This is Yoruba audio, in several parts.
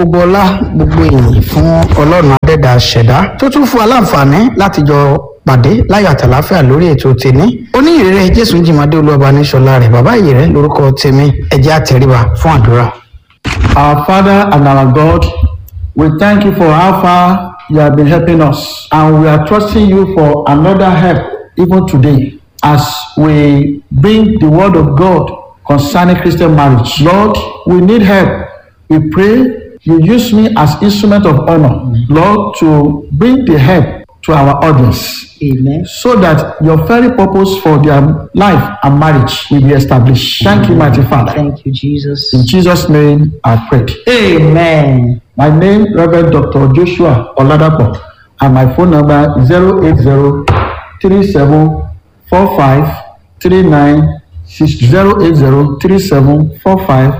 gbogbo ọlá gbogbo èyìn fún ọlọ́run adẹ́dà ṣẹ̀dá tó tún fún wa láǹfààní láti jọ pàdé láyọ̀ àtàláfíà lórí ètò tèmi oníyìírí jésù jìmọ̀dé olúwọba níṣọlá rẹ̀ bàbá ìyìrẹ́ lórúkọ tèmi ẹ̀jẹ̀ àtẹ̀ríba fún àdúrà. Our Father and our God, we thank you for how far you have been helping us, and we are trusting you for another help even today as we bring the word of God concerning Christian marriage. Lord, we need help. We pray you use me as instrument of honor, Lord, to bring the help to our audience. amen. so that your very purpose for their life and marriage will be established. Thank you, mighty Father. thank you jesus. In Jesus' name, I pray. amen. My name, Reverend Dr. Joshua Oladapo, and my phone number is 080 3745 3962. 080 3745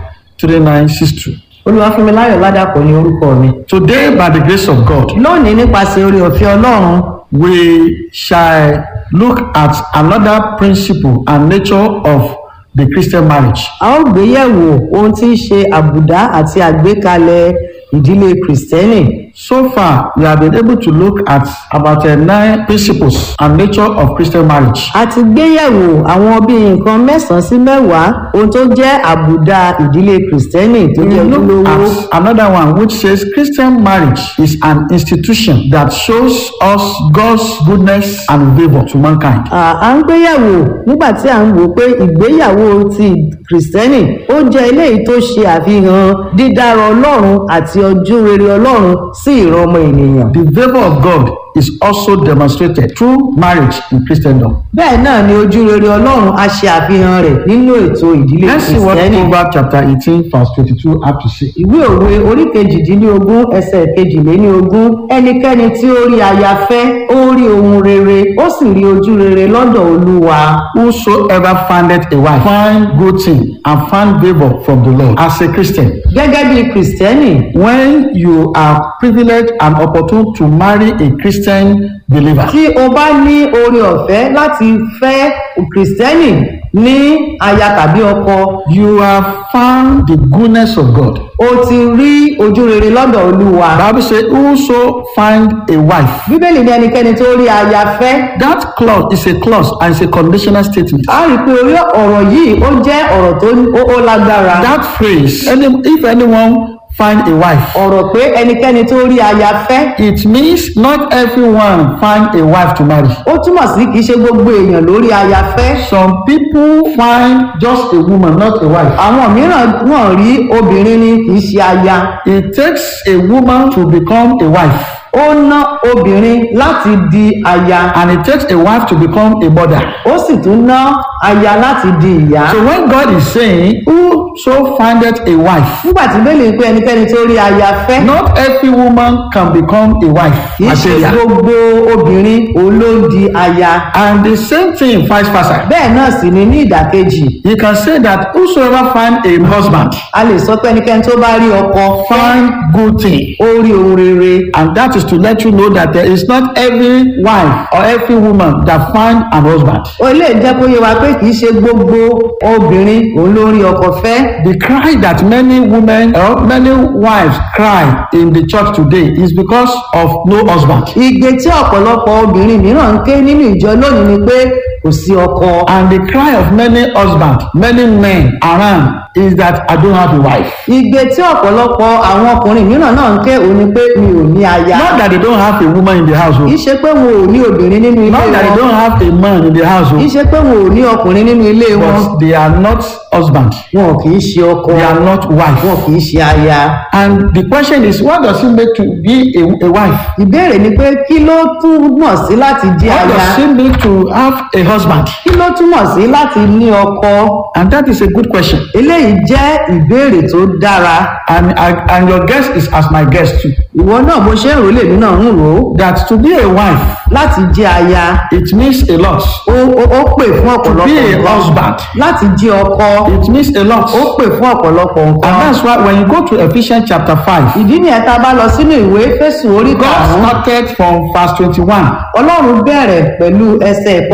3962. olúwàfúnmiláyọ̀ ládàpọ̀ ní orúkọ mi. Today, by the grace of God, lónìí nípasẹ̀ orí ọ̀fẹ́ ọlọ́run we shall look at another principle and nature of the Christian marriage. a ó gbé yẹ̀wò ohun tí ń ṣe àbùdá àti àgbékalẹ̀ ìdílé kìrìsìtẹ́nì. So far, we have been able to look at about uh, nine principles and nature of Christian marriage. a ti gbé yẹ̀wò àwọn bíi nǹkan mẹ́sàn-án sí mẹ́wàá ohun tó jẹ́ àbùdá ìdílé kìrìsìtẹ́nì tó We jẹ́ look ojúlówó. at another one which says Christian marriage is an institution that shows us God's goodness and favour to mankind. À- à ń gbéyàwó nígbà tí à ń wò pé ìgbéyàwó ti kìrìsìtẹ́nì ó jẹ́ eléyìí tó ṣe àfihàn dídára ọlọ́run àti ọjọ́ rere ọlọ́run sí ìran ọmọ ènìyàn. The favour of God is also demonstrated through marriage in Christendom. bẹ́ẹ̀ náà ni ojú rere ọlọ́run á ṣe àfihàn rẹ̀ nínú ètò ìdílé Let's see what kìrìsìtẹ́nì. Proverbs chapter 18 verse 22 have to say. ìwé òwe orí kejìdínlógún ẹsẹ̀ kejìléníogún ẹnikẹ́ni tí ó rí aya fẹ́ ó rí ohun rere ó sì rí ojú rere lọ́dọ̀ olúwa. Whosoever findeth a wife find good thing and find favour from the Lord. As a Christian, gẹ́gẹ́ bí kìrìsìtẹ́nì when you are privileged and opportune to marry a Christian believer, tí o bá ní oore ọ̀fẹ́ láti fẹ́ kìrìsìtẹ́nì ní aya tàbí ọkọ you have found the goodness of God. o ti rí ojú rere lọ́dọ̀ olúwa. Bible say, Whoso find a wife. bíbélì ní ẹnikẹ́ni tó rí aya fẹ́ That clause is a clause and it's a conditional statement. a rí i pé orí ọ̀rọ̀ yìí ó jẹ́ ọ̀rọ̀ tó ó- ó lágbára. That phrase, any, if anyone find a wife, ọ̀rọ̀ pé ẹnikẹ́ni tó rí aya fẹ́ it means not everyone find a wife to marry. ó túmọ̀ sí kì í ṣe gbogbo èèyàn lórí aya fẹ́. Some people find just a woman, not a wife. àwọn mìíràn wọ́n rí obìnrin ni kì í ṣe aya. It takes a woman to become a wife, ó ná obìnrin láti di aya and it takes a wife to become a mother. ó sì tún ná aya láti di ìyá. So when God is saying, Whoso findeth a wife, nígbà tí bẹ́ẹ̀ lè pé ẹnikẹ́ni tó rí aya fẹ́ not every woman can become a wife. kì í ṣe Material. gbogbo obìnrin òun ló ń di aya. And the same thing vice versa. bẹ́ẹ̀ náà sì ni ní ìdàkejì You can say that whosoever find a husband a lè sọ pé ẹnikẹ́ni tó bá rí ọkọ find good thing. ó rí ohun rere. And that is to let you know that there is not every wife or every woman that find an husband. ó lè jẹ́ kó yé wa pé kì í ṣe gbogbo obìnrin òun ló rí ọkọ fẹ́. The cry that many women or many wives cry in the church today is because of no husband. igbe tí ọ̀pọ̀lọpọ̀ obìnrin mìíràn ń ké nínú ìjọ lónìí ni pé kò sí ọkọ. And the cry of many husbands, many men around is that I don't have a wife. igbe tí ọ̀pọ̀lọpọ̀ àwọn ọkùnrin mìíràn náà ń ké òun ni pé mi ò ní aya. Not that they don't have a woman in the kì í household. ṣe pé wọn ò ní obìnrin nínú ilé Not that they wọn. don't have a man in the kì í household. ṣe pé wọn ò ní ọkùnrin nínú ilé wọn. But they are not husband. wọn kì í ṣe ọkọ. They are not wife. wọn kì í ṣe aya. And the question is, what does it make to be a, a wife? ìbéèrè ni pé kí ló túmọ̀ sí láti jẹ́ What aya? does it mean to have a husband? kí ló túmọ̀ sí láti ní ọkọ? And that is a good question. eléyìí jẹ́ ìbéèrè tó dára. And, and, and your guest is as my guest too. ìwọ náà bó ṣe ń rò lèmi náà ń rò ó. That to be a wife, láti jẹ́ aya it means a lot. ó ó- ó pè fún To ọ̀pọ̀lọpọ̀ be a nǹkan. husband, láti jẹ́ ọkọ it means a lot. ó pè fún ọ̀pọ̀lọpọ̀ And nǹkan. that's why when you go to Ephesians chapter 5, ìdí nìyẹn tá a bá lọ sínú ìwé fésù orí God karùn-ún started from verse 21 ọlọ́run bẹ̀rẹ̀ pẹ̀lú ẹsẹ̀ by ìkọkànlélógún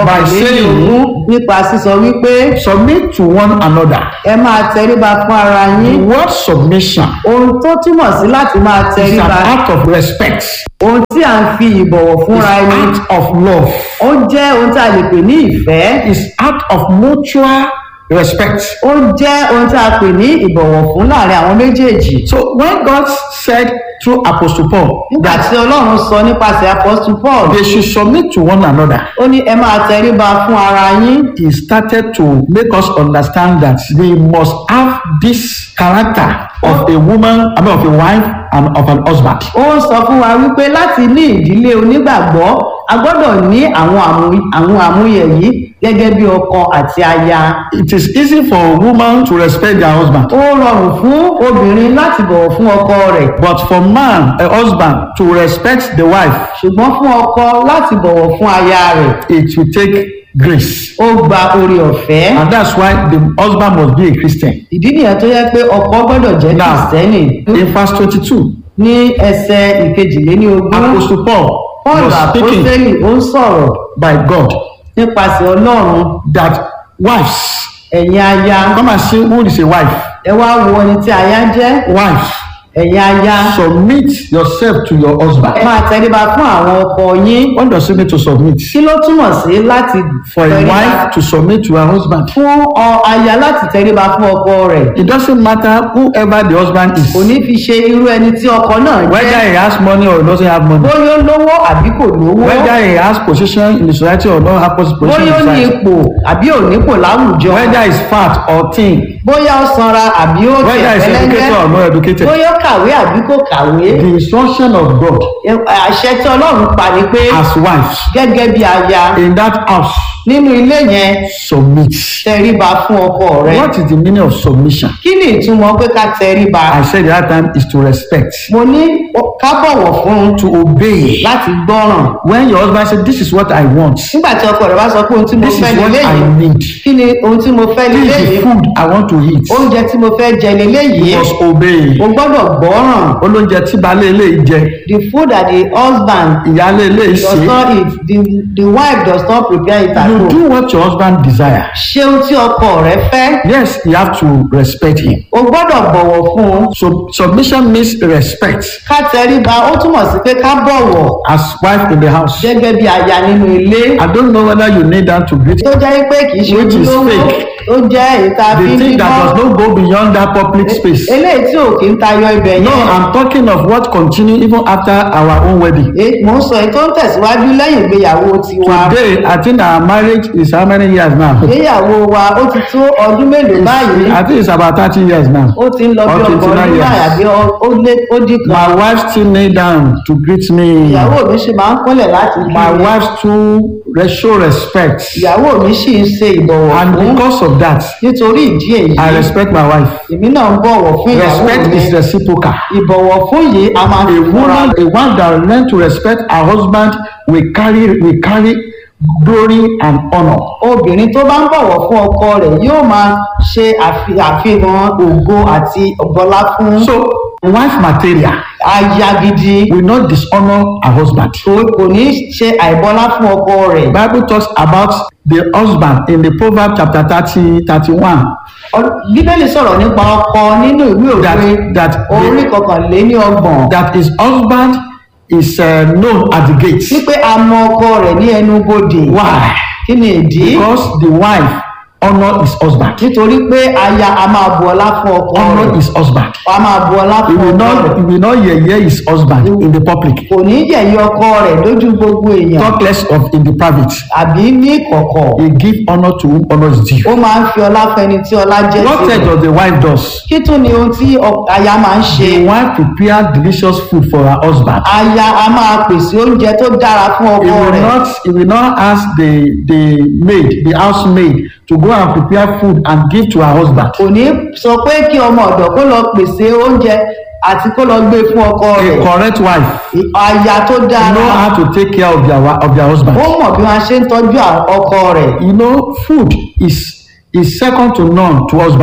saying, ogún nípa sísọ wípé submit to one another. ẹ máa tẹríba fún ara The yín word submission ohun tó túmọ̀ sí láti máa is tẹríba an act of respect, ohun tí à ń fi ìbọ̀wọ̀ is fúnra ẹni act of love, ó jẹ́ ohun tí a lè pè ní ìfẹ́ is act of mutual respect. ó jẹ́ ohun tí a pè ní ìbọ̀wọ̀ fún láàrin àwọn méjèèjì So when God said through Apostle Paul nígbà tí ọlọ́run sọ nípasẹ̀ apostle paul they should submit to one another, ó ní ẹ máa tẹríba fún ara yín he started to make us understand that we must have this character of a woman, I mean of a wife and of an husband. ó ń sọ fún wa wípé láti ní ìdílé onígbàgbọ́ a gbọ́dọ̀ ní àwọn àmú- àwọn àmúyẹ yìí gẹ́gẹ́ bí ọkọ àti aya It is easy for a woman to respect their husband, ó rọrùn fún obìnrin láti bọ̀wọ̀ fún ọkọ rẹ̀ but for man, a husband, to respect the wife, ṣùgbọ́n fún ọkọ láti bọ̀wọ̀ fún aya rẹ̀ it will take grace. ó gba orí ọ̀fẹ́ And that's why the husband must be a Christian. ìdí nìyẹn tó yẹ pé ọkọ gbọ́dọ̀ jẹ́ Now, kìrìsìtẹ́nì in verse 22, ní ẹsẹ̀ ìkejìléníogún Apostle Paul paul was speaking àpọ́sẹ́lì ó ń sọ̀rọ̀ by God nípasẹ̀ ọlọ́run that wives, ẹ̀yin aya come and see who is a wife. ẹ wá wo ẹni tí aya jẹ́ Wife, ẹ̀yin aya submit yourself to your husband. ẹ máa tẹríba fún àwọn ọkọ yín What does it mean to submit? kí ló túmọ̀ sí láti For a tẹríba wife to submit to her husband. fún ọ aya láti tẹríba fún ọkọ rẹ̀ It doesn't matter whoever the husband is, kò ní fi ṣe irú ẹni tí ọkọ náà whether jẹ́ he has money or he doesn't have money, bóyá ó lówó àbí kò lówó whether he has position in the society or not have position in bóyá ó ní society, ipò àbí ò nípò láwùjọ whether he's fat or thin, bóyá ó sanra àbí ó whether he's educated or not educated. bóyá ó kàwé àbí kò kàwé The instruction of God Ẹ- àṣẹ tí ọlọ́run pa ni pé as wives gẹ́gẹ́ bí aya in that house nínú ilé yẹn submit. tẹríba fún ọkọ rẹ What is the meaning of submission? kí ni ìtumọ̀ pé ká tẹríba I said the other time is to respect, mo ní ó- ká bọ̀wọ̀ fún to obey. láti gbọ́ràn When your husband said, This is what I want, nígbà tí ọkọ rẹ bá sọ pé ohun tí mo this is fẹ́ what lélẹ́ I yìí need, kí ni ohun tí mo fẹ́ this lélẹ́ is yìí the food I want to eat, oúnjẹ tí mo fẹ́ jẹ lélẹ́ you yìí must obey. o gbọ́dọ̀ gbọ́ràn Olóúnjẹ tí baálé ilé yìí jẹ, the food that the husband ìyáálé ilé yìí does ṣe, not eat the the wife does not prepare it at you home do what your husband desire. ṣé ohun tí ọkọ rẹ fẹ́ Yes, you have to respect him. o gbọ́dọ̀ bọ̀wọ̀ fún un So submission means respect ká tẹríba ó túmọ̀ sí pé ká bọ̀wọ̀ as wife in the house. gẹ́gẹ́ bí aya nínú ilé I don't know whether you need that to greet tó jẹ́ pé kì í ṣe Which is ojúlówó fake. tó jẹ́ ìta the fi ń thing that does bímọ not go beyond that public space. eléyìí tí ò kí ń tayọ ibẹ̀ No, yẹn I'm talking of what continue even after our own wedding. Eh, mò ń sọ èyí tó ń tẹ̀síwájú lẹ́yìn ìgbéyàwó tiwa Today, I think our marriage is how many years now? ìgbéyàwó wa ó ti tó ọdún mélòó báyìí I think it's about 30 years now. ó ti ń lọ bí Or ọgbọ̀n 29 ọdún years. báyìí àbí ọ- ó lé ó dín kan My wife still kneel down to greet me. ìyàwó mi sì máa ń kúnlẹ̀ láti kí My mi wife too re- show respect. ìyàwó mi sì ń ṣe ìbọ̀wọ̀ And fún because of that, nítorí ìdí èyí I respect my wife. èmi náà ń bọ̀wọ̀ fún ìyàwó Respect mi is reciprocal. ìbọ̀wọ̀ fún yìí a máa A fi fúnra woman, a one that learn to respect her husband will carry will carry glory and honor. obìnrin tó bá ń bọ̀wọ̀ fún ọkọ rẹ̀ yóò máa ṣe àfi- àfihàn ògo àti ọ̀gbọ́lá fún So, wife material aya gidi will not dishonor her husband. kò kò ní ṣe àìbọlá fún ọkọ rẹ̀ Bible talks about the husband in the Proverbs chapter 30, 31. Ọ- bíbélì sọ̀rọ̀ nípa ọkọ nínú ìwé òwe That- that- orí kọkànléní ọgbọ̀n That his husband is uh, known at the gate. wípé a mọ ọkọ rẹ̀ ní ẹnu bodè Why? kí ni ìdí Because the wife honor his husband. nítorí pé aya a máa bu ọlá fún ọkọ Honor rẹ̀ his husband. a máa bu ọlá He fún will ọkọ not rẹ̀ he will not yeye his husband in the public. kò ní yẹ̀yẹ́ ọkọ rẹ̀ lójú gbogbo èèyàn Talk less of in the private. àbí ní ìkọ̀kọ̀ He give honor to whom honor is due. ó máa ń fi ọlá fẹni tí ọlá jẹ́ What else tirẹ̀ does the wife does? kí tún ni ohun tí ọ- aya máa ń ṣe The wife prepare delicious food for her husband. aya a máa pèsè oúnjẹ tó dára fún He ọkọ will rẹ̀ not he will not ask the the maid the housemaid to go and prepare food and give to her husband. kò ní sọ pé kí ọmọ ọ̀dọ̀ kó lọ pèsè oúnjẹ àti kó lọ gbé fún ọkọ A rẹ̀ correct wife aya tó know dára how to take care of their wa- of their ó husband. mọ̀ bí wọ́n ṣe ń tọ́jú à- ọkọ rẹ̀ You know food is is second to none to husband.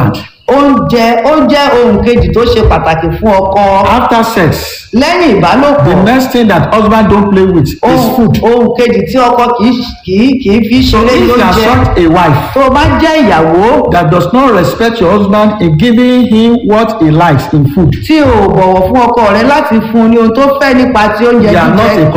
oúnjẹ ó jẹ́ ohun kejì tó ṣe pàtàkì fún ọkọ After sex, lẹ́yìn ìbálòpọ̀ the next thing that husband don't play with is ohun food. ohun kejì tí ọkọ kì í kì í kì í fi So ṣeré if you are lóúnjẹ such a wife tó o bá jẹ́ ìyàwó that does not respect your husband in giving him what he likes in food, tí o ò bọ̀wọ̀ fún ọkọ rẹ láti fún un ní ohun tó fẹ́ nípa ti oúnjẹ you are not jíjẹ a